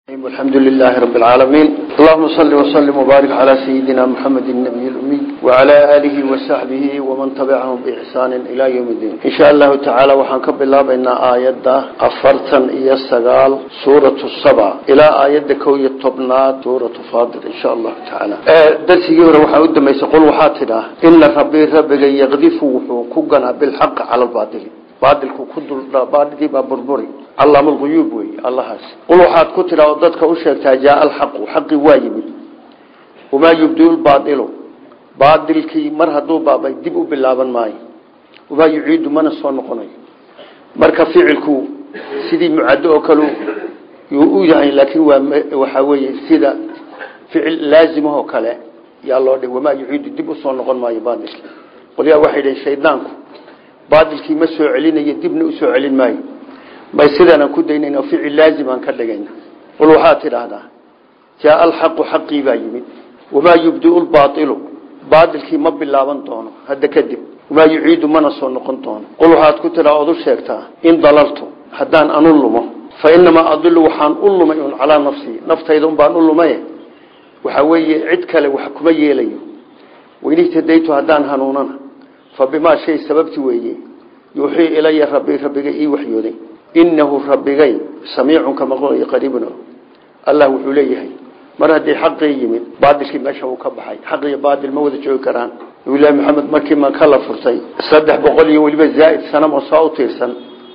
الحمد لله رب العالمين اللهم صل وسلم وبارك على سيدنا محمد النبي الأمي وعلى آله وصحبه ومن تبعهم بإحسان إلى يوم الدين إن شاء الله تعالى وحنكب الله بين آيات أفرتا إيا السقال سورة السبع إلى آيات كوية طبنات سورة فاضل إن شاء الله تعالى درسي يورا وحاود ما يقول وحاتنا إن ربي ربك يغذف وحوكنا بالحق على الباطل baadilku ku duldbaadhigii baa burburi allaama alquyuub wey allahaas qul waxaad ku tidhaa oo dadka u sheegtaa jaaa alxaqu xaqi waa yimid wamaa yubdiu lbaailu baadilkii mar hadduu baabay dib u bilaaban maayo wamaa yuciidu mana soo noqonayo marka ficilku sidii mucaddo oo kale yuu u yahay laakiin waa waxaa weeye sida ficil laazimahoo kale yaa loo dhig wamaa yuciidu dib usoo noqon maayo baadilki qolyaa waxay dhaheen shaydaanku baadilkii ma soo celinayo dibna usoo celin maayo may sidaanaan ku daynayna ficil laazimaan ka dhigayna qul waxaad tidhaahdaa jaaa alxaqu xaqii baa yimid wamaa yubdiu lbaailu baadilkii ma bilaaban doono hadda kadib wamaa yuciidu mana soo noqon doono qul waxaad ku tidhaa ood u sheegtaa in dalaltu haddaan anu lumo fa inamaa adilu waxaan u lumay un calaa nafsii naftayda unbaan u lumaye waxaa weeye cid kale wax kuma yeelayo weynihtadaytu haddaan hanuunana fabimaa shay sababti weeye yuuxii ilaya rabbi rabbiga ii waxyooday inahu rabbigay samiicun ka maqlayo qariibun allah wuxuu leeyahay mar haddii xaqii yimid baadilkii meesha uu ka baxay xaq iyo baadil ma wada joogi karaan nabilahi maxamed markii maka la furtay saddex boqol iyo weliba zaaid sanamo saa u tiirsan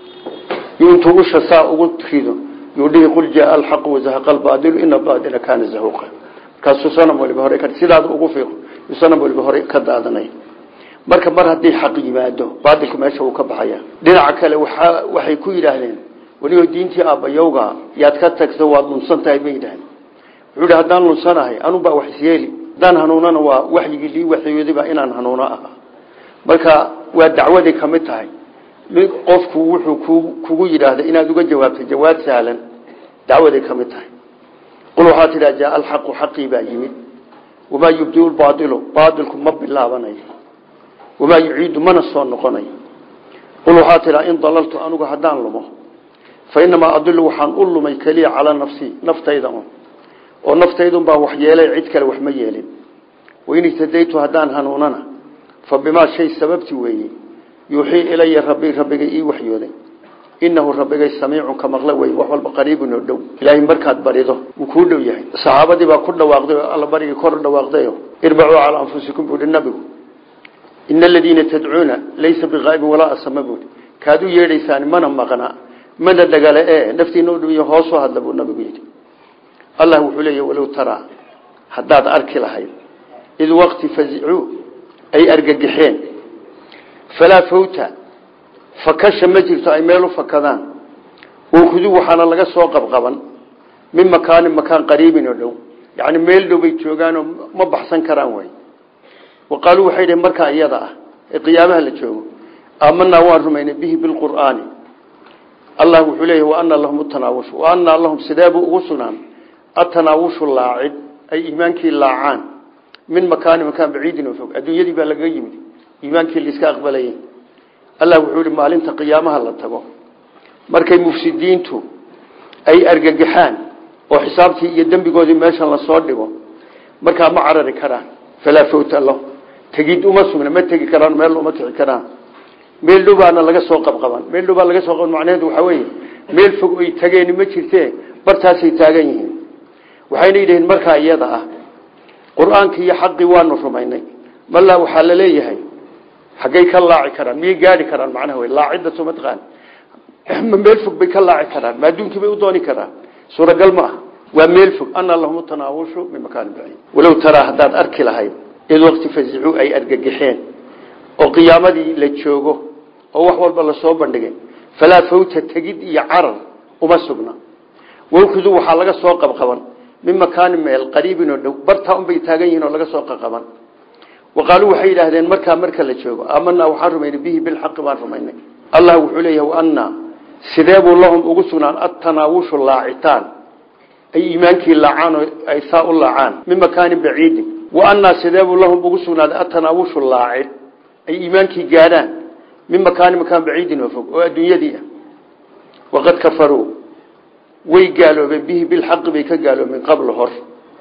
yu intuu usha saa ugu rido yuu dhihi qul jaaa alxaqu wazahaqa albaadilu ina baadila kaana zahuuqa markaasuu sanam waliba hore sidaada ugu fiiqo sanam waliba hore ka daadanay marka mar haddii xaq yimaado baadilku meesha uu ka baxaya dhinaca kale waa waxay ku yidhaahdeen weliba diintii aabbayowga yaad ka tagta waad lunsan tahay bay yidhahdeen wuxuu hi haddaan lunsanahay anubaa wax isyeeli haddaan hanuunana waa waxyigii lii waxyoodiba inaan hanuuno aha marka waa dacwaday ka mid tahay qofku wuxuu kugu yidhaahda inaad uga jawaabto jawaab sahlan dacwaday ka mid tahay qul waxaa tidhaa jaa alxaqu xaqii baa yimid wamaa yubdiu lbaailu baailku ma bilaabanayo wamaa yuciidu mana soo noqonayo qul waxaa tidhaa in dalaltu anugu haddaan lumo fa inamaa adilu waxaan u lumay keliya calaa nafsii naftayda un oo naftaydaun baa wax yeelay cid kale wax ma yeelin wain ihtadaytu haddaan hanuunana fa bimaa shay sababti weeye yuuxii ilaya rabbi rabbiga ii waxyooday inahu rabbigay samiicun ka maqla wey wax walba qariibun oo dhow ilaahay markaad barido wuu kuu dhow yahay saxaabadii baa ku dhawaaqday oo alla barigii kor dhawaaqdayo irbacuu calaa anfusikum buuhi nabigu in aladiina tadcuuna laysa biqaa'ibin walaa asama buui kaad u yeedhaysaan mana maqna mana dhagale e naftiina u dhibiyo hoosoo hadla buu nabigu yidhi allah wuxuu leeya walow taraa haddaad arki lahayd id waqti fazicuu ay argagixeen falaa fawta fakasha ma jirto ay meel u fakadaan wakhuduu waxaana laga soo qabqaban min makaanin makaan qariibin oo dhow yacni meel dhow bay joogaanoo ma baxsan karaan way waqaaluu waxay dhaheen markaa iyada ah ee qiyaamaha la joogo aamanaa waan rumaynay bihi bilqur'aani allah wuxuu leeyahy wa ana lahum tanaawushu wa anaa lahum sideebuu ugu sugnaan atanaawushu laacid ay iimaankii laacaan min makaani makaan baciidin oo fog adduunyadii baa lagaga yimid iimaankii laiska aqbalayay allah wuxuu yihi maalinta qiyaamaha la tago markay mufsidiintu ay argagaxaan oo xisaabtii iyo dembigoodii meeshan lasoo dhigo markaa ma carari karaan falaa fawta lahum tegid uma sugna ma tegi karaan meel uma kici karaan meel dhow baana laga soo qabqaban meel dhow baa laga soo qaban macnaheedu waxaa weeye meel fog oy tageeni ma jirtee bartaasay taagan yihiin waxayna yidhahiin markaa iyada ah qur-aankii iyo xaqii waanu rumaynay malaa waxaa la leeyahay xaggay ka laaci karaan miyay gaari karaan macnaha wey laacidda suma taqaan ma meel fog bay ka laaci karaan ma adduunkii bay u dooni karaan suuragal ma ah waa meel fog ana lahum tanaawushu min makaani baciid walow taraa haddaad arki lahayd id waqti fazicuu ay argagixeen oo qiyaamadii la joogo oo wax walba lasoo bandhigay falaa fawta tegid iyo carar uma sugna wawkuduu waxaa laga soo qabqaban min makaani meel qariibin oo dhow bartaa unbay taagan yihiin oo laga soo qaqaban waqaaluu waxay yidhaahdeen markaa marka la joogo aamanaa waxaan rumaynay bihi bilxaqi baan rumaynay allah wuxuu leeyahay waanaa sideebuu lahum ugu sugnaan atanaawushu laacitaan ay iimaankii laacaan oo ay saa u laacaan min makaanin baciidin wa anaa sideebuu lahum ugu sugnaaday atanaawushu laacid ay iimaankii gaadhaan min makaanin makaan baciidin oo fog oo adduunyadii ah waqad kafaruu way gaaloobeen bihi bilxaqi bay ka gaaloobeen qabla hor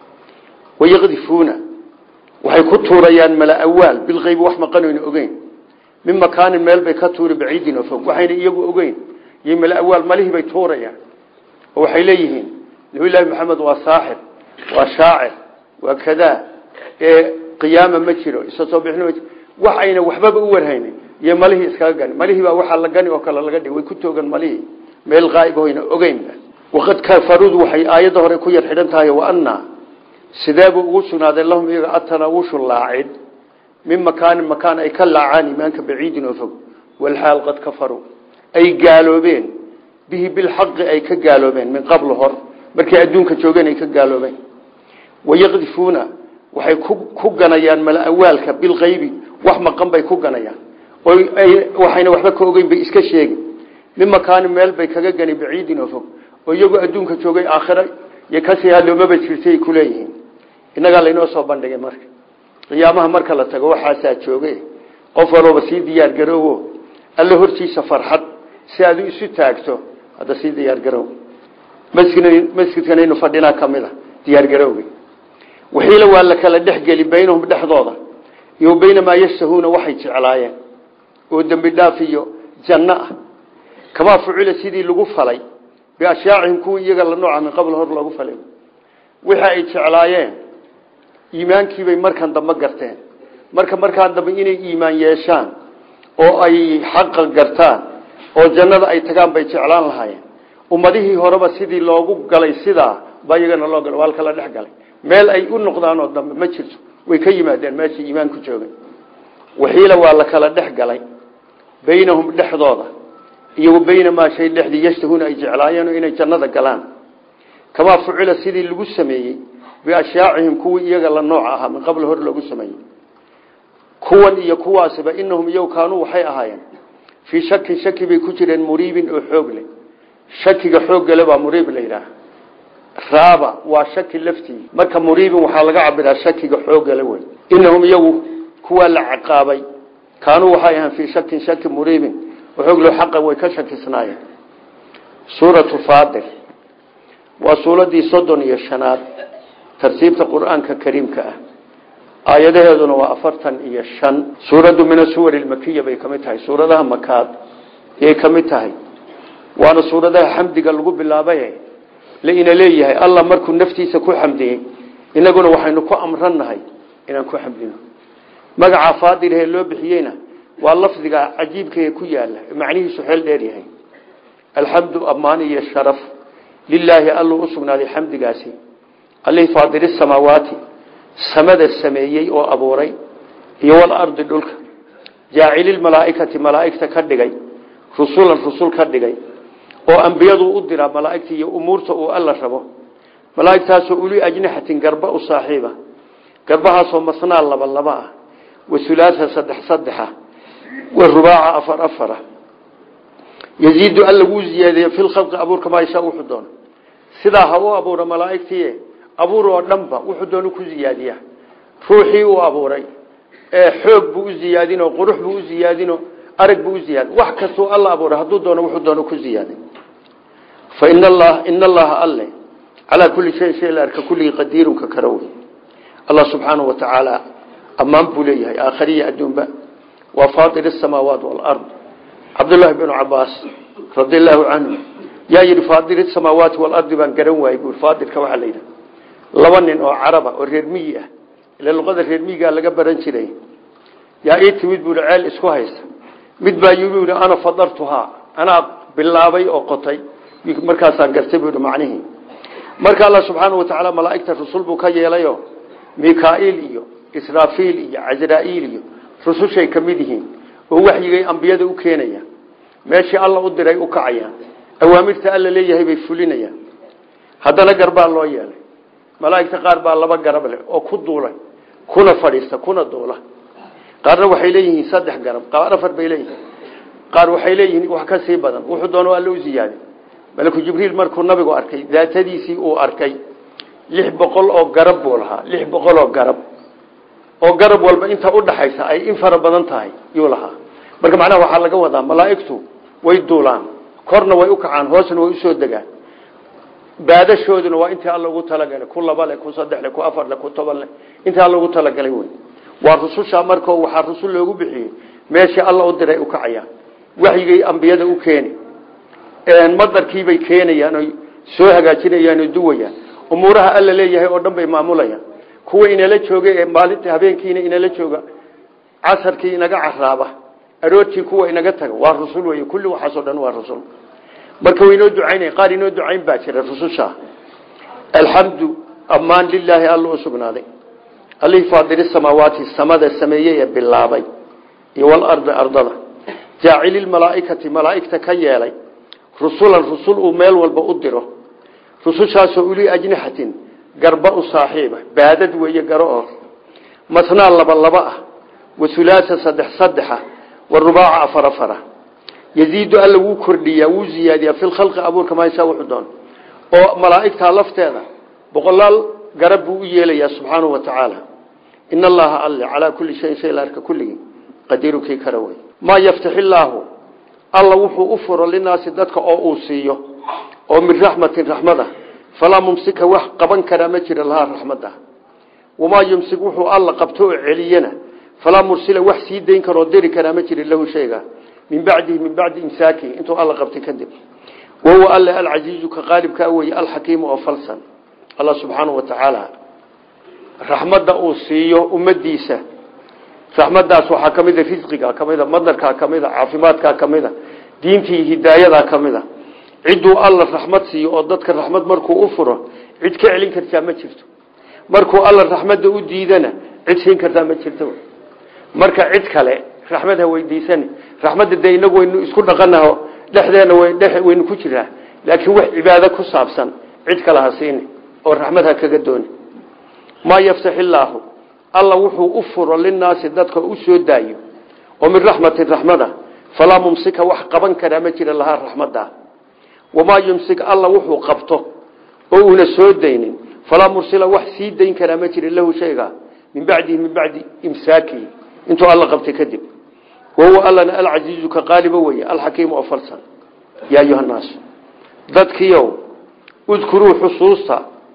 wayaqdifuuna waxay ku tuurayaan malaawaal bilqeybi wax maqanoyna ogeyn min makaanin meel bay ka tuuri baciidin oo fog waxayna iyagu ogeyn iyo malaawaal malihii bay tuurayaan oo waxay leeyihiin nabiyullaahi maxamed waa saaxir waa shaacir waa kadaa ee qiyaama ma jiro isa soo bixin ma jiro wax ayna waxbaba u warhaynin iyo malihii iskaga gani malihii baa waxaa la gani oo kale laga dhig way ku toogan malihii meel qaa'ib hoyna ogeynba waqad kafaruud waxay aayadda hore ku yar xidhan tahay wa annaa sideebuu ugu sugnaaday lahum iyaga atanaawushu laacid min makaanin makaan ay ka laacaan imaanka baciidin oo fog walxaal qad kafaruu ay gaaloobeen bihi bilxaqi ay ka gaaloobeen min qabl hor markay adduunka joogeen ay ka gaaloobeen wayaqdifuuna waxay ku ganayaan malaawaalka bilqaybi wax maqan bay ku ganayaan waxayna waxba ka ogeyn bay iska sheegi min makaanin meel bay kaga gani baciidin oo fog oo iyagoo adduunka joogay aakhira iyo kasii hadloomaba jirtay ay kuleeyihiin innagaa laynoo soo bandhigay marka qiyaamaha marka la tago waxaasaa jooge qof walooba sii diyaar garoowo alla hortiisa farxad si aad isu taagto hadda sii diyaar garow masjidkanaynu fadhinaa ka mid a diyaar garowgi waxiila waa la kala dhexgeli baynahum dhexdooda iyo baynamaa yashtahuuna waxay jeclaayeen oo dembi dhaaf iyo janno ah kamaa fucila sidii lagu falay biashyaacihim kuwii iyaga la nooca min qabl hor loogu falay wixii ay jeclaayeen iimaankiibay markan dambe garteen marka markaan dambe inay iimaan yeeshaan oo ay xaqa gartaan oo jannada ay tagaan bay jeclaan lahaayeen ummadihii horeba sidii loogu galay sidaa baa iyagana loo galay waa la kala dhex galay meel ay u noqdaanoo dambe ma jirto way ka yimaadeen meeshii iimaanku joogay waxiila waa la kala dhex galay baynahum dhexdooda iyo baynamaa shay dhexdii yashtahuuna ay jeclaayeen inay jannada galaan kamaa fucila sidii lagu sameeyey biashyaacihim kuwii iyaga la nooc ahaa min qabl hor loogu sameeyey kuwan iyo kuwaasiba inahum iyagu kaanuu waxay ahaayeen fii shakin shaki bay ku jireen muriibin oo xoog leh shakiga xooggale baa muriib la yidhaah raaba waa shaki laftii marka muriibin waxaa laga cabiraa shakiga xooggale wey inahum iyagu kuwaa la caqaabay kaanuu waxay ahaan fii shakin shaki muriibin xooglo xaqa way ka shakisnaayeen suuratu faadir waa suuradii soddon iyo shanaad tartiibta qur-aanka kariimka ah aayadaheeduna waa afartan iyo shan suuraddu min asuwar ilmakiya bay ka mid tahay suuradaha makaad yay ka mid tahay waana suuradaha xamdiga lagu bilaabay laina leeyahay allah markuu naftiisa ku xamdiyey inaguna waxaynu ku amrannahay inaan ku xamdino magaca faadirhee loo bixiyeyna waa lafdiga cajiibkae ku yaala macnihiisu xeel dheer yahay alxamdu ammaan iyo sharaf lilaahi alluu u sugnaaday xamdigaasi allihii faadiri samaawaati samada sameeyey oo abuuray iyo walardi dhulka jaacililmalaaikati malaaigta ka dhigay rusulan rusul ka dhigay oo ambiyadu u diraa malaaigta iyo umuurta uu alla rabo malaaigtaasoo uli ajnixatin garba u saaxiiba garbahaasoo masnaa laba laba ah wasulaasa saddex saddexa warubaaca afar afara yaziidu alla wuu ziyaadiye fi lkhalqi abuurka maa yashaa wuxuu doono sidaa ha u abuura malaaigtii abuur oo dhanba wuxuu doonu ku ziyaadiya ruuxii uu abuuray ee xoog buu u ziyaadino qurux buu u ziyaadino arag buu u ziyaadin wax kastuu alla abuuray hadduu doono wuxuu doono ku ziyaadin fa in allaha in allaha alle calaa kulli shayin shay la arka kulligii qadiirun ka kara wey allah subxaanahu wa tacaala ammaan buu leeyahay aakhariya adduunba waa faatir asamaawaat walard cabdullaahi binu cabaas radi allahu canhu yaa yidhi faadir samaawaati walardi baan garan waayey bui faadirka waxaa la yidhaha laba nin oo caraba oo reer miyi ah ila luqada reer miyigaa laga baran jiray yaa ii timid buui ceel isku haysta mid baa yii ana fadartuhaa anaa bilaabay oo qotay markaasaan gartay bui macnihii marka alla subxaana wa tacaala malaaigta rusul buu ka yeelayo mikail iyo israafiil iyo casraaiil iyo rusushay ka mid yihiin oo waxyigay ambiyada u keenayaan meeshii alla u diray u kacayaan awaamirta alla leeyahay bay fulinayaan haddana garbaa loo yeelay malaaigta qaar baa laba garab leh oo ku duulay kuna fadhiista kuna duula qaarna waxay leeyihiin saddex garab qaar afar bay leeyihiin qaar waxay leeyihiin wax ka sii badan wuxuu doono alla u ziyaadi malaku jibriil markuu nabigu arkay daatadiisii uu arkay lix boqol oo garab buu lahaa lix boqol oo garab oo garab walba inta udhaxaysa ay in fara badan tahay yuu lahaa marka macnaha waxaa laga wadaa malaaigtu way duulaan korna way u kacaan hoosna way usoo degaan baadashooduna waa intii alla ugu talagalay ku laba leh ku saddex leh ku afar leh ku toban leh intii alla ugu talagalay wey waa rususha markao waxaa rusul loogu bixiyey meeshii alla u diray u kacayaan waxyigay ambiyada u keeni madarkiibay keenayaan oy soo hagaajinayaan oo duwayaan umuuraha alla leeyahay oo dhan bay maamulayaan kuwa inala jooga ee maalinta habeenkiina inala jooga casarkii inaga caraaba aroortii kuwa inaga taga waa rusul wey kulli waxaasoo dhan waa rusul marka waynoo ducaynay qaar inoo ducayn baa jira rususha alxamdu ammaan lilaahi alla u sugnaaday allihii faadiri samaawaati samada sameeyey ee bilaabay iyo walardi ardada jaacililmalaaikati malaaigta ka yeelay rusulan rusul uu meel walba u diro rusushaasoo uli ajnixatin garba u saaxiiba baadad weeye garo oo masnaa laba laba ah wasulaasa saddex saddexa warubaaca afar afara yaziidu alla wuu kordhiyaa wuu ziyaadiyaa fi lkhalqi abuurka maashaa wuxuu doon oo malaa'igtaa lafteeda boqolaal garab buu u yeelayaa subxaanahu wa tacaala in allaha alle calaa kulli shayin shay la arka kulligii qadiiru kii kara wey maa yaftax illaahu alla wuxuu u furo linaasi dadka oo uu siiyo oo min raxmatin raxmada falaa mumsika wax qaban karaa ma jira lahaa raxmada wamaa yumsik wuxuu alla qabto oo celiyana falaa mursila wax sii dayn karoo diri karaa ma jirin lahu shayga min bacdihi min bacdi imsaakihi intuu alla qabtay kadib wahuwa alle alcasiizu ka qaalibkaa weye alxakiimu oo falsan alla subxaanahu wa tacaala raxmadda uu siiyo ummadiisa raxmadaas waxaa ka mida risqiga kamida madarkaa kamida caafimaadkaa kamida diintii hidaayadaa kamida cidduu alla raxmad siiyo oo dadka raxmad markuu u furo cid ka celin kartaa ma jirto markuu alla raxmadda u diidana cid siin kartaa ma jirto marka cid kale raxmad ha weydiisan raxmadda dee inagu waynu isku dhaqanaho dhexdeena waynu ku jiraa laakiin wax cibaado ku saabsan cid kale ha siini oo raxmad ha kaga dooni maa yaftax illaahu alla wuxuu u furo linaasi dadka u soo daayo oo min raxmatin raxmada falaa mumsika wax qaban karaa ma jira lahaa raxmadda wamaa yumsik alla wuxuu qabto oo uuna soo daynin falaa mursila wax sii dayn karaa ma jira lahu shayga min bacdihi min bacdi imsaakihi intuu alla qabtay kadib wahuwa allana alcasiizu ka qaaliba weye alxakiimu oo falsan yaa ayuha naas dadkiiow udkuruu xusuusta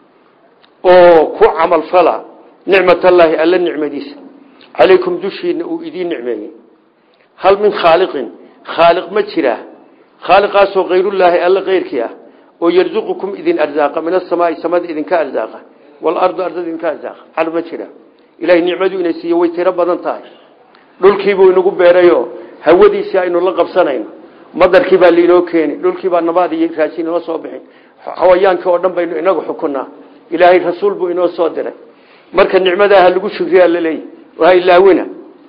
oo ku camal fala nicmatallaahi alla nicmadiisa calaykum dushiina uu idiin nicmeeyey hal min khaaliqin khaaliq ma jiraa khaaliqaasoo kayrullaahi alla keyrkii ah oo yarzuqukum idin arzaaqa min asamaai samada idinka arzaaqa walardu ardada idinka arzaaqa cal ma jira ilahay nicmadu ina siiye way tiro badan tahay dhulkiibuu inagu beerayo hawadiisii aynu la qabsanayno madarkii baa liinoo keeni dhulkiibaa nabaad iyo raashin inoo soo bixin xawayaankii oo dhan baynu inagu xukunaa ilaahay rasuul buu inoo soo diray marka nicmadaha lagu shugriyaa laleeyahy waa ilaawina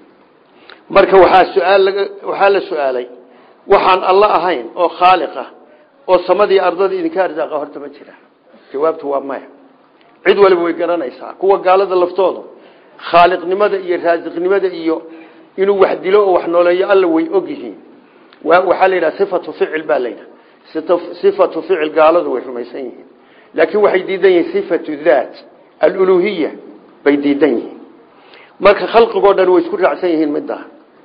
marka waxaa suaal waxaa la su-aalay waxaan alla ahayn oo khaaliq ah oo samadii ardada idinka arsaaqa horta ma jira jawaabtu waa maya cid waliba way garanaysaa kuwa gaalada laftooda khaaliqnimada iyo raasiqnimada iyo inuu wax dilo oo wax nooleeyo alla way og yihiin waxaa la yidhaha sifatu ficil baa la yidhaha sifatu ficil gaaladu way rumaysan yihiin laakiin waxay diidan yihiin sifatu daat aluluhiya bay diidan yihiin marka khalqigoo dhan way isku raacsan yihiin middaa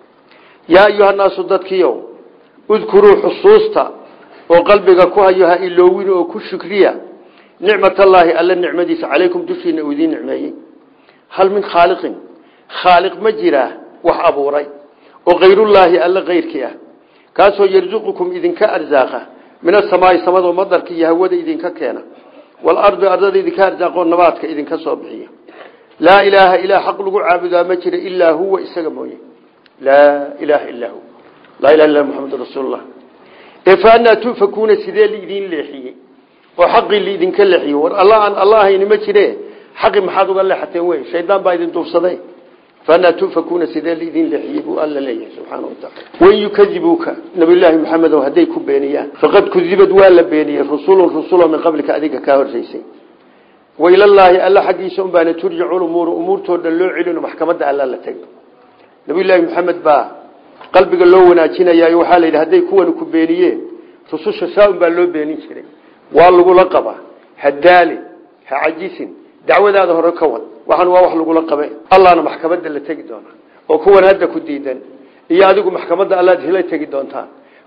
yaa ayuhanaasu dadkiiow udkuruu xusuusta oo qalbiga ku hayo ha iloowin oo ku shukriya nicmatallaahi alla nicmadiisa calaykum dushiina uu idiin nicmeeyey hal min khaaliqin khaaliq ma jiraa wax abuuray oo kayrullaahi alla keyrkii ah kaasoo yarzuqukum idinka arsaaqa min asamaai samadoo madarka iyo hawada idinka keena walardi ardada idinka arsaaqoo nabaadka idinka soo bixiya laa ilaaha ilaa xaq lagu caabudaa ma jira ilaa huwa isaga mooye laa ilaaha illaa hu laa ilaha illa muxamedun rasuulullah ee fa anaa tufakuuna sidee liidiin leexiyey oo xaqii liidinka leexiyey war alla aan alla ahayni ma jire xaqi maxaad uga leexateen wey shaydaan baa idin duufsaday faanaa tufakuuna sidee liidin leexiyey buu alla leeyahay subxaana wa taala wain yukadibuuka nabiyullaahi maxamedow hadday ku beeniyaan faqad kudibad waa la beeniyey rusulun rusulo min qablika adiga kaa horreysay wailallaahi alla xaggiisa unbaana turjacu lumuuru umuurtoo dhan loo celino maxkamadda alla la tego nabiyullaahi maxamed baa qalbiga loo wanaajinayaa waxaa la yidhi hadday kuwani ku beeniyeen rususha saa-un baa loo beenin jiray waa lagula qabaa hadaali ha cajisin dacwadaada hore ka wad waxaan waa wax lagula qabe allahna maxkamadda la tegi doona oo kuwan hadda ku diidan iyo adigu maxkamadda allaad hila tegi doontaan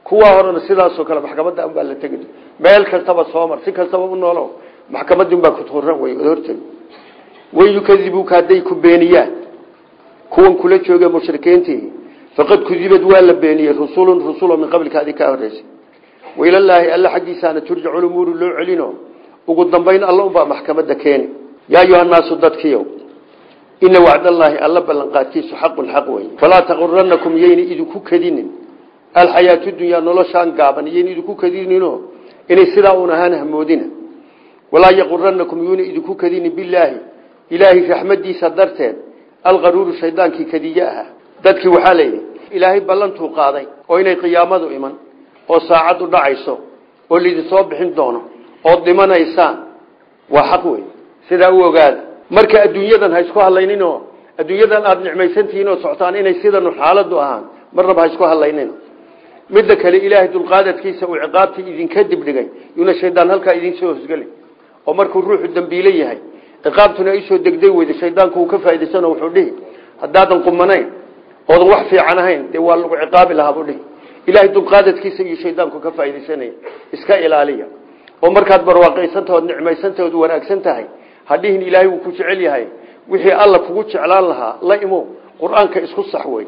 kuwa horena sidaasoo kale maxkamadda unbaa la tegi meel kastaba soo mar si kastaba u noolo maxkamadii unbaa kuturan wey od hortegi wain yukadibuuka hadday ku beeniyaan kuwan kula jooge mushrikiintii faqad kudibad waa la beeniyey rusulun rusulo min qablika adi kaa horeysay wailallaahi alla xaggiisaana turjacu lumuuru loo celino ugu dambayn alla unbaa maxkamadda keeni yaa ayuhannaasu dadkiiow ina wacdallaahi alla ballanqaadkiisu xaqun xaq wey falaa taquranakum yayna idinku kadinin alxayaatu dunyaa noloshaan gaaban yayna idinku kadinino inay sidaa un ahaan hamoodina walaa yaquranakum yuuna idinku kadinin bilaahi ilaahay raxmadiisa darteed alqaruuru shaydaankii kadiye aha dadkii waxaa layidhi ilaahay ballantuu qaaday oo inay qiyaamadu iman oo saacaddu dhacayso oo laidinsoo bixin doono ood dhimanaysaan waa xaq wey sidaa u ogaada marka adduunyadan ha isku hadlayninoo adduunyadan aada nicmaysantihiin oo socotaan inay sidanu xaaladu ahaan marnaba ha isku hadlaynino midda kale ilaahay dulqaadadkiisa uu ciqaabtii idinka dibdhigay yuuna shaydaan halkaa idinsoo hosgelay oo markuu ruuxu dambiile yahay ciqaabtuna isoo degday weyda shaydaanku uu ka faa'idaysano wuxuu dhihi haddaadan qumanayn oodan wax fiican ahayn dee waa lagu ciqaabi lahaa buu dhihi ilaahay dulqaadadkiisa iyo shaydaanku ka faaidaysanaya iska ilaaliya oo markaad barwaaqaysantaha ood nicmaysantaha ood wanaagsan tahay hadhihin ilaahay wuu ku jecel yahay wixii alla kugu jeclaan lahaa la imo qur-aanka isku sax wey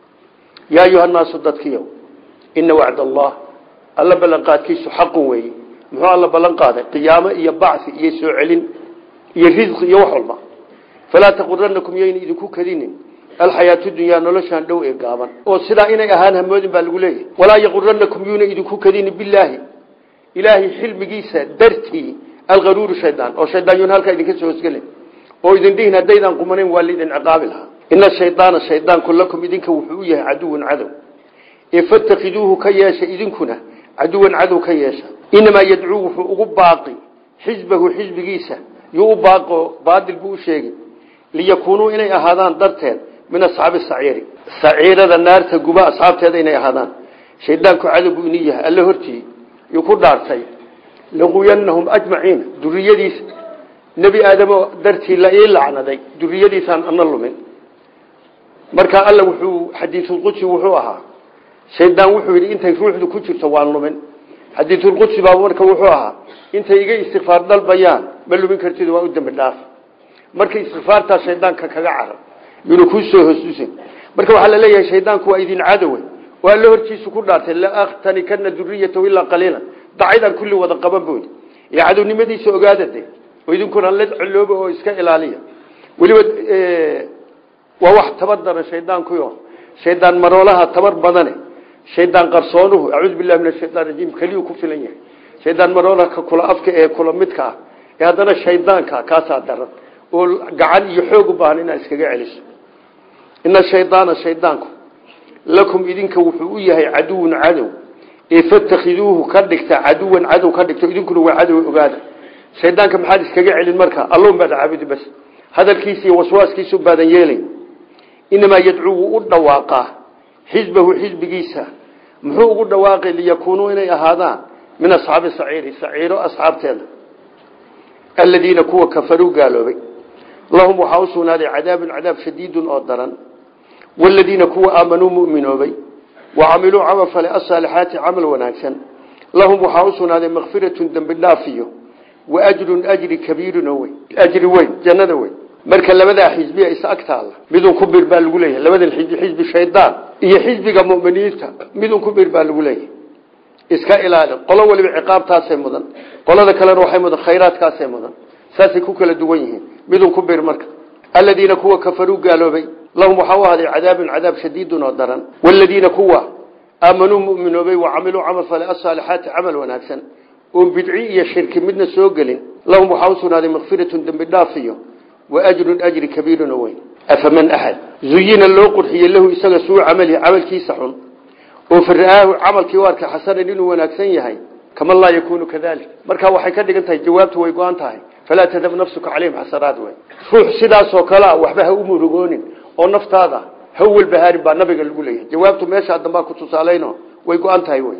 yaa ayuhannaasu dadkiyow ina wacd allah alla ballanqaadkiisu xaqun weeye muxuu alla ballan qaaday qiyaamo iyo bacsi iyo soo celin iyo risqi iyo wax walba falaa taquranakum yayna idinku kadinin alxayaatu dunyaa noloshaan dhow ee gaaban oo sidaa inay ahaan hamoodin baa lagu leeyahay walaa yaquranakum yuuna idinku kadinin bilaahi ilaahay xilmigiisa dartii alqaruuru shaydaan oo shaydaan yuuna halkaa idinka soo hosgelin oo idin dhihin haddaydaan qumanayn waa laidin ciqaabi lahaa ina shaydaana shaydaanku lakum idinka wuxuu u yahay caduwan cadow ee fattakiduuhu ka yeesha idinkuna caduwan cadow ka yeesha inamaa yadcuu wuxuu ugu baaqi xisbahu xisbigiisa yuu u baaqo baadil buu u sheegi liyakuunuu inay ahaadaan darteed min asxaabi saciiri saciirada naarta guba asxaabteeda inay ahaadaan shaydaanku cadow buu ini yahay alle hortii yuu ku dhaartay laquyanahum ajmaciina duriyadiisa nebi aadamo dartii la ii lacnaday duriyadiisaan ana lumin marka alla wuxuu xadiisulqudsi wuxuu ahaa shaydaan wuxuu yidhi intay ruuxdu ku jirto waan lumin xadiisulqudsi baa marka wuxuu ahaa intay iga istikfaar dalbayaan ma lumin kartid waa u dambi dhaaf marka istikfaartaa shaydaanka kaga carar yuuna kuu soo hosuusin marka waxaa la leeyahay shaydaanku waa idin cadowe oo alla hortiisu ku dhaartay la akhtanikana duriyatahu ilaa qaliila dacaydaan kulli wada qaban boodi ee cadownimadiisa ogaada de oo idinkuna la colooba oo iska ilaaliya weliba waa wax tabar daran shaydaankuyo shaydaan maroolaha tabar badane shaydaan qarsoonuhu acuudu billahi min ashaytaan rajiim keliyuu ku filan yahay shaydaan maroolaha ka kula afka ee kula midka ah ee haddana shaydaanka kaasaa daran oo gacan iyo xoog u baahan inaad iskaga celiso ina shaydaana shaydaanku lakum idinka wuxuu u yahay caduwun cadow ee fatakhiduuhu ka dhigta caduwan cadow ka dhigta idinkuna waa cadow ogaada shaydaanka maxaad iskaga celin marka alloun baad caabudi bas hadalkiisa iyo waswaaskiisu baadan yeelay inamaa yadcuu wuu u dhawaaqaa xisbahu xisbigiisa muxuu ugu dhawaaqay liyakuunuu inay ahaadaan min asxaabi saciiri saciiro asxaabteeda aladiina kuwa kafaruu gaaloobay lahum waxaa u sugnaaday cadaabun cadaab shadiidun oo daran waladiina kuwa aamanuu muminoobay wa camiluu camal fale asaalixaati camal wanaagsan lahum waxaa u sugnaaday makfiratun dembi dhaafiyo wa ajrun ajri kabiirun oo weyn ajri weyn jannada weyn marka labadaa xisbiya is agtaalla midun ku bir baa lagu leeyahay labadan xisbi xisbi shaydaan iyo xisbiga muminiinta midun ku bir baa lagu leeyahay iska ilaali qolo waliba ciqaabtaasay mudan qolada kalena waxay mudan khayraadkaasay mudan saasay ku kala duwan yihiin midun ku bir marka aladiina kuwa kafaruu gaaloobay lahum waxaa u ahday cadaabun cadaab shadiidun oo daran waladiina kuwa aamanuu muminoobay wa camiluu camal fale asaalixaati camal wanaagsan oon bidci iyo shirki midna soo gelin lahum waxaa u sugnaaday makfiratun dembi dhaafiyo wa ajrun ajri kabiirun oo weyn afaman axad zuyina loo qurxiyey lahu isaga suu camalihi camalkiisa xun oo fara'aahu camalkii u arkay xasanan inuu wanaagsan yahay kaman laa yakuunu kadalik marka waxay ka dhigan tahay jawaabtu way go-an tahay falaa tadab nafsuka calayhim xasaraat wey ruux sidaasoo kalea waxba ha u murugoonin oo naftaada ha u walbahaarin baa nabiga lagu leeyahay jawaabtu meeshaa dambaa ku tusaalayno way go-an tahay wey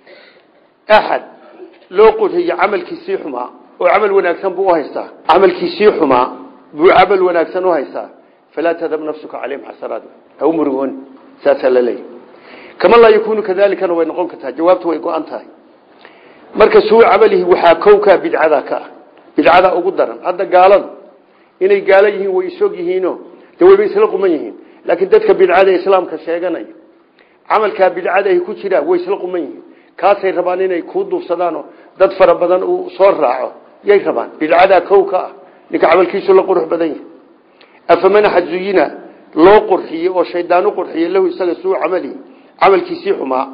axad loo qurxiyo camalkiisii xumaa oo camal wanaagsan buu uhaystaa camalkiisii xumaa buu camal wanaagsan uhaystaa falaa tadab nafsuka calayhim xasaraat ha u murugoonin saasaa la leeyahay kama laa yakuunu kadaalikana way noqon kartaa jawaabtu way go-an tahay marka suu camalihi waxaa kowkaa bidcada ka ah bidcada ugu daran hadda gaaladu inay gaalo yihiin way isog yihiino de wayba isla quman yihiin laakiin dadka bidcada islaamka sheeganaya camalkaa bidcadahi ku jiraa way isla quman yihiin kaasay rabaan inay kuu duubsadaanoo dad fara badan uu soo raaco yay rabaan bidcadaa kow ka ah ninka camalkiisu la qurux badan yahay afamanaxa zuyina loo qurxiyey oo shaydaan u qurxiyey lahu isaga suu camalihi camalkiisii xumaa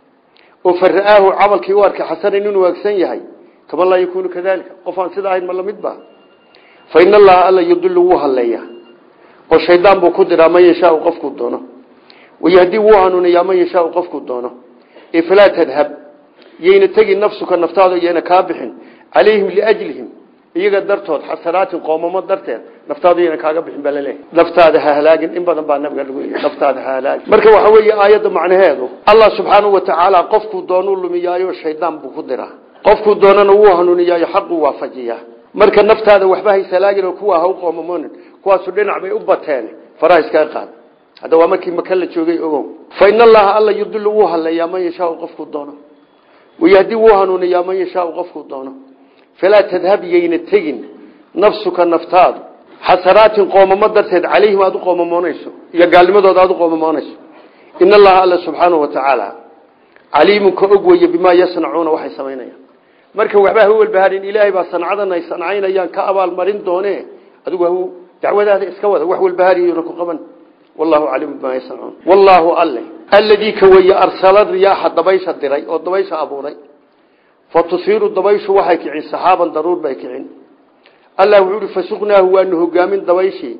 oo fara'aahu camalkii u arkay xasanan inuu waagsan yahay kama laa yakuunu kadalika qof aan sida ahayn ma lamid ba fa in allaha alla yudilu wuu halleeyaa oo shaydaan buu ku diraa man yashaau qofkuu doono wayahdi wuu hanuuniyaa man yashaau qofkuu doono ee falaa tadhab yayna tegin nafsuka naftaada yayna kaa bixin calayhim liajlihim iyaga dartood xasanaatin qoomamo darteed naftaadu yayna kaaga bixin baa laleeyahy naftaada ha halaagin in badan baa nabiga lagu yii naftaada ha halaagin marka waxa weeye aayadda macnaheedu allah subxaanahu watacaala qofkuu doonuu lumiyaayo shaydaan buu ku diraa qofkuu doonana wuu hanuuniyaayo xaquu waafajiyaa marka naftaada waxba haysalaagin oo kuwa ha u qoomamoonin kuwaasu dhinac bay u bateen faraha iskaga qaad hadda waa markii maka la joogay ogow fa in allaha alla yudilu wuu halleeyaa man yashaau qofkuu doono wayahdi wuu hanuuniyaa man yashaau qofkuu doono falaa tadhab yayna tegin nafsuka naftaadu xasanaatin qoomamo darteed calayhim aada u qoomamoonayso iyo gaalnimadooda aada u qoomamoonayso in allaha alla subxaanahu watacaala caliimun ka og weeye bimaa yasnacuuna waxay samaynayaan marka waxba ha walbaharin ilaahay baa sancadan ay sancaynayaan ka abaalmarin doone adigu ha dacwadaada iska wada wax walbahariyona ku qaban wallahu caliimu bimaa yasnacuun wallaahu alle alladii ka weeye arsala riyaaxa dabaysha diray oo dabaysha abuuray fa tusiiru dabayshu waxay kicin saxaaban daruur bay kicin allah wuxuu uhi fasuqnaahu waanu hogaamin dabayshii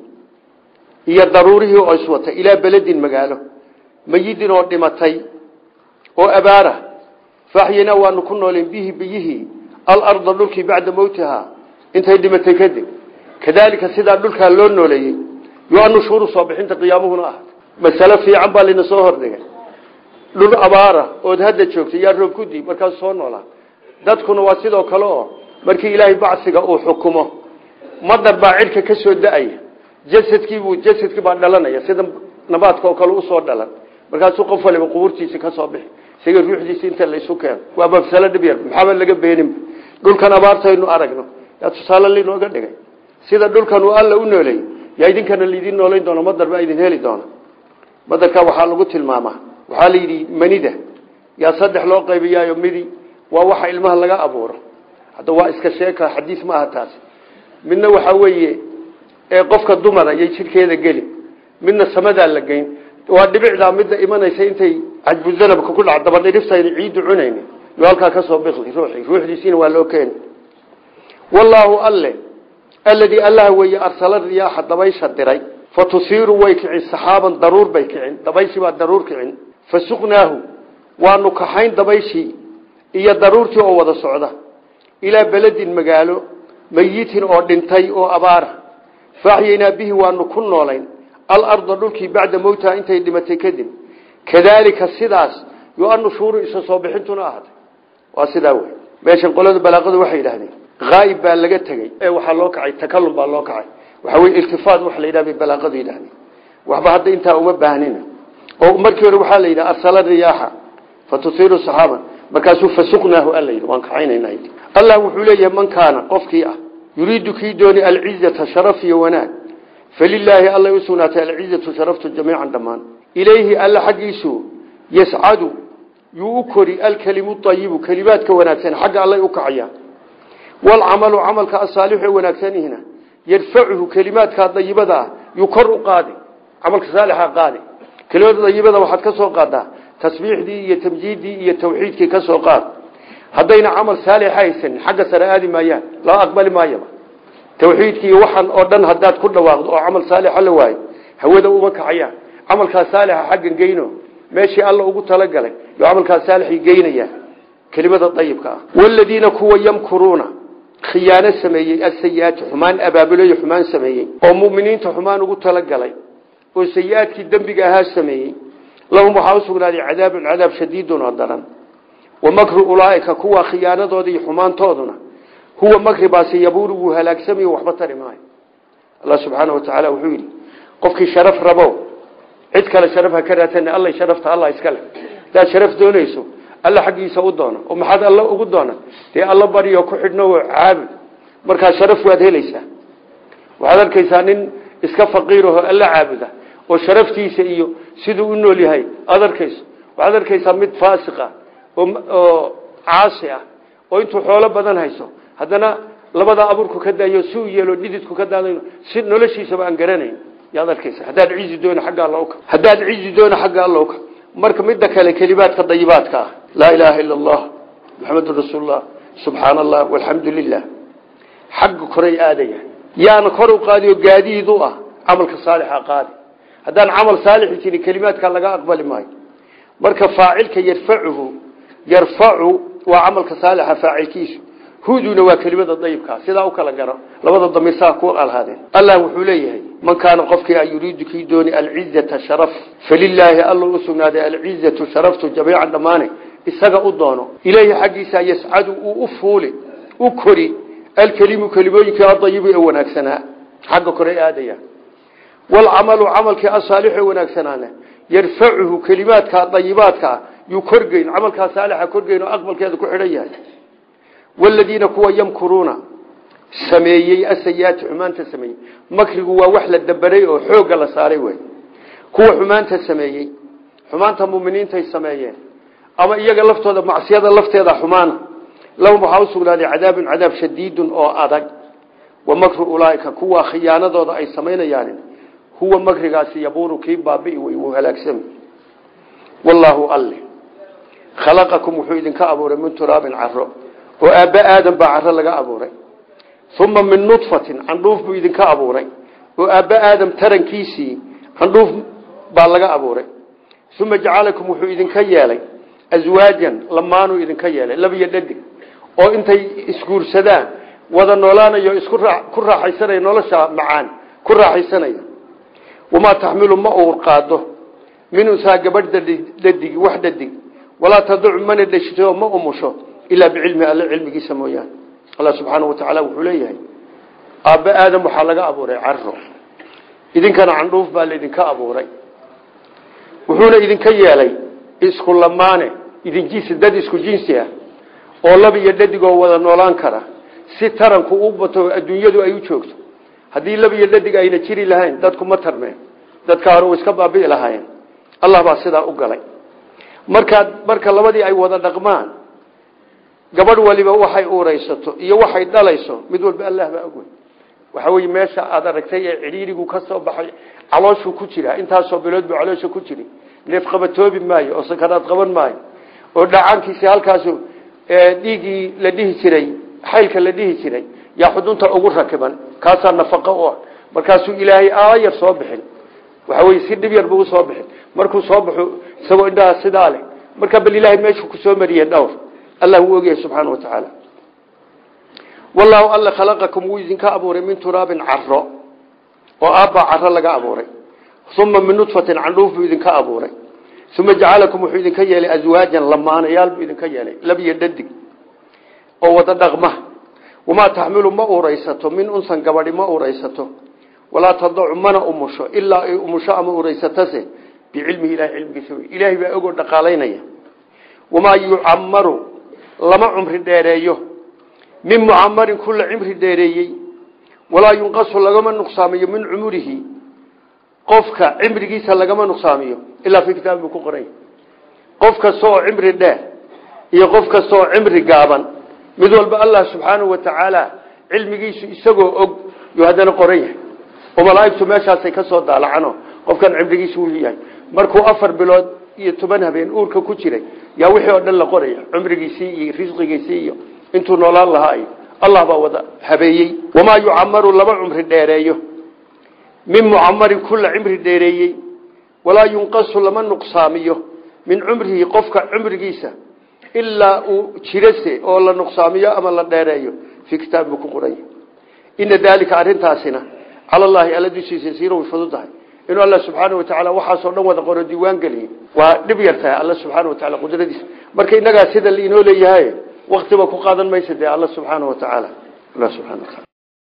iyo daruurihii oo iswatay ilaa beledin magaalo mayidin oo dhimatay oo abaara faaxyinaa waanu ku nooleen bihi biyihii alarda dhulkii bacda mowtihaa intay dhimatay kadib kadaalika sidaa dhulkaa loo nooleeyey yo-anu shuuru soo bixinta qiyaamuhuna ah masale fiican baa lina soo hordhigay dhul abaara ood hadda joogtay yaa roob kudii markaas soo noolaa dadkuna waa sidoo kale oo markii ilaahay bacsiga uu xukumo madar baa cidhka ka soo da-aya jasadkiibuu jasadkii baa dhalanaya sida nabaadka oo kale usoo dhalan markaasuu qof waliba qubuurtiisi ka soo bixi isaga ruuxdiisi inta laysu keeno waa mafsalo dhib yar maxaaba laga beenin dhulkan abaartaynu aragno yaa tusaale linooga dhigay sida dhulkan uu alla u nooleeyey yaa idinkana laidin noolayn doona madar baa idin heli doona madarka waxaa lagu tilmaamaa waxaa la yidhi manida yaa saddex loo qaybiyaayo midi waa waxa ilmaha laga abuuro hadda waa iska sheeka xadiis ma aha taasi midna waxaa weeye ee qofka dumara yay jidhkeeda geli midna samadaa la geyn waa dhibicdaa midda imanaysa intay cajbuzanabka ku dhac dabadhiriftayna ciiddu cunayni yo halkaa kasoo biqli ruuxii ruuxdiisiina waa loo keeni wallaahu alle alladii allaha weeye arsala riyaaxa dabaysha diray fa tusiiru way kicin saxaaban daruur bay kicin dabayshii baa daruur kicin fa suqnaahu waanu kaxayn dabayshii iyo daruurtii oo wada socda ilaa beledin magaalo mayitin oo dhintay oo abaara faaxyaynaa bihi waanu ku noolayn alarda dhulkii bacda mowtaha intay dhimatay kadib kadaalika sidaas yo-anu shuuru isa soo bixintuna ahaatay waa sidaa wey meeshan qolada balaaqadu waxay yidhahdeen haayib baa laga tegey ee waxaa loo kacay takalum baa loo kacay waxaa wey iltifaat waxa la yidhah bay balaaqadu yidhahdeen waxba hadda intaa uma baahnina oo markii hore waxaa la yidhaha arsala riyaaxa fa tusiiru saxaaban markaasuu fasuqnaahu alla yidhi waan kacaynayna allah wuxuu leeyahay man kaana qofkii ah yuriidu kii dooni alcizata sharaf iyo wanaag falilaahi allay u sugnaatay alcizatu sharaftu jamiican dhammaan ilayhi alla xaggiisu yascadu yuu u kori alkelimu ayibu kelimaadka wanaagsan xagga allay u kacayaan walcamalu camalka asaalixu ee wanaagsanihina yarfacuhu kelimaadka dayibada ah yuu kor u qaadi camalka saalixa qaadi kelimada dayibada waxaad ka soo qaadaa tasbiixdii iyo tamjiiddii iyo tawxiidkii ka soo qaad haddayna camal saalixa haysan xagga sare aadi maayaan loo aqbali maayaba tawxiidkii waxan oo dhan haddaad ku dhawaaqdo oo camal saalixa la waayo hawada uma kacayaan camalkaas saalixa xaggan geyno meeshii alla ugu talagalay yo camalkaas saalixii geynaya kelimada dayibka ah waladiina kuwa yamkuruuna khiyaano sameeyey asayi-aati xumaan abaabuloyo xumaan sameeyey oo muminiinta xumaan ugu talagalay oo sayi-aadkii dembiga ahaa sameeyey lahum waxaa usugnaaday cadaabun cadaab shadiidun oo daran wa makru ulaaika kuwa khiyaanadooda iyo xumaantooduna huwa makribaasi yabuuru wuu halaagsamayo waxba tari maayo allah subxaana wa tacaala wuxuu yidhi qofkii sharaf rabo cid kale sharaf ha ka raadsan alla sharafta allah iska leh hadaad sharaf doonayso alla xaggiisa u doona oo maxaad alla ugu doona dee alla baryo ku xidhno oo caabud markaa sharaf waad helaysaa waxaad arkaysaa nin iska faqiiraho alla caabuda oo sharaftiisa iyo siduu u nool yahay aad arkayso waxaad arkaysaa mid faasiqa oo caasi ah oo intuu xoolo badan hayso haddana labada abuurku ka daayo si uu yeelo dhididku ka daadayo si noloshiisaba aan garanayn yaad arkaysa haddaad cizi doona xagga alla uka haddaad cizi doona xagga alla uka marka midda kale kelimaadka dayibaadka ah laa ilaaha ila allah maxamedun rasuulullah subxaana allah walxamdu lilah xagga koray aadaya yaana kor u qaadiyo gaadiid u ah camalka saalixa qaadi haddaan camal saalixi jirin kelimaadka laga aqbali maayo marka faacilka yarfacuhu yarfacu waa camalka saalixa faacilkiisu huduna waa kelimada dayibkaa sidaa u kala garo labada damiirsaa ku alhaadeen allah wuxuu leeyahay man kaana qofkii a yuriidu kii dooni alcizata sharaf falilaahi alla u sugnaaday alcizatu sharaftu jamiican dhammaane isaga u doono ileyhi xaggiisa yascadu uu u fuuli u kori alkelimu kelimooyinkii adayibu ee wanaagsanaa xagga kore aadaya walcamalu camalkii asaalixu ee wanaagsanaana yarfacuhu kelimaadka dayibaadkaa yuu korgeyn camalkaa saalixa korgeyn oo aqbalkeeda ku xidhan yahay waladiina kuwa yamkuruuna sameeyey asayaati xumaanta sameeyey makrigu waa wax la dabaray oo xoogga la saaray wey kuwa xumaanta sameeyey xumaanta muminiintay sameeyeen ama iyaga laftooda macsiyada lafteeda xumaana lahum waxaa usugnaaday cadaabun cadaab shadiidun oo adag wa makru ulaaika kuwa khiyaanadooda ay samaynayaan huwa makrigaasi yabuuru kii baabi'i wey wuu halaagsami wallaahu alle khalaqakum wuxuu idinka abuuray min turaabin caro oo aabba aadan baa caro laga abuuray uma min nudfatin candhuuf buu idinka abuuray oo aabba aadam tarankiisii candhuuf baa laga abuuray uma jacalakum wuxuu idinka yeelay aswaajan lamaanuu idinka yeelay labiyo dhadig oo intay isguursadaan wada noolaanayo isku ku raaxaysanaya nolosha macaan ku raaxaysanaya wamaa taxmilu ma uur qaado min unsaa gabadh dhadig wax dhadig walaa taduc mana dheshito ma umusho ilaa bicilmi alle cilmigiisa mooyaane allah subxaana wa tacaala wuxuu leeyahay aabbe aadam waxaa laga abuuray caro idinkana candhuuf baa laydinka abuuray wuxuuna idinka yeelay isku lamaane idin jinsi dad isku jinsi ah oo lab iyo dhadigoo wada noolaan kara si taranku u bato adduunyadu ay u joogto haddii lab iyo dhadig ayna jiri lahayn dadku ma tarmeen dadka hore way iska baabi'i lahaayeen allah baa sidaa u galay markaad marka labadii ay wada dhaqmaan gabadh waliba waxay uuraysato iyo waxay dhalayso mid walba allah baa ogey waxa weye meesha aad aragtay ee cidhiirigu ka soo baxay calooshuu ku jira intaasoo bilood buu caloosha ku jiri neef qabatoobi maayo oo sakaraad qaban maayo oo dhacaankiisi halkaasu dhiiggii la dhihi jiray xaylka la dhihi jiray yaa xudunta ugu rakiban kaasaa nafaqo u ah markaasuu ilaahay aayar soo bixin waxa weye si dhib yar buu usoo bixin markuu soo baxo isagoo indhaha sidaa leh markaa bal ilaahay meeshuu kusoo mariyey dhowr allah wuu ogyahay subxaana wa tacaala wallaahu alla khalaqakum wuu idinka abuuray min turaabin caro oo aabbaa caro laga abuuray uma min nudfatin candhuuf buu idinka abuuray uma jacalakum wuxuu idinka yeelay aswaajan lamaanayaal buu idinka yeelay labiyo dhadig oo wada dhaqma wamaa taxmilu ma uraysato min unsan gabadhi ma uraysato walaa tadacu mana umusho ilaa ay umusho ama uraysatase bicilmihi ilahay cilmigiisa wey ilaahay baa ogoo dhaqaalaynaya wamaa yucamaru lama cumri dheereeyo min mucamarin kula cimri dheereeyey walaa yunqasu lagama nuqsaamiyo min cumurihi qofka cimrigiisa lagama nuqsaamiyo ilaa fi kitaab buu ku qoray qof kasta oo cimri dheer iyo qof kasta oo cimri gaaban mid walba allah subxaanahu wa tacaala cilmigiisu isagoo og yuu haddana qoran yahay oo malaaigtu meeshaasay ka soo daalacano qofkan cimrigiisu wuu yahay markuu afar bilood iyo toban habeen uurka ku jiray yaa wixii oo dhan la qoraya cumrigiisii iyo risqigiisii iyo intuu noolaan lahaa iyo allah baa wada habeeyey wamaa yucamaru laba cumri dheereeyo min mucamarin kula cimri dheereeyey walaa yunqasu lama nuqsaamiyo min cumrihi qofka cumrigiisa ilaa uu jirase oo la nuqsaamiyo ama la dheereeyo fii kitaab buu ku qoranya ina daalika arrintaasina cala allahi alla dushiisa yasiira way fududahay inuu alla subxaana wa tacaala waxaasoo dhan wada qoro diiwaan geliyey waa dhib yar tahay alla subxaana wa tacala qudradiisa marka innagaa sida lainoo leeyahay waktiba ku qaadan maysa dee alla subxaana wa tacaala alla subxana wa taala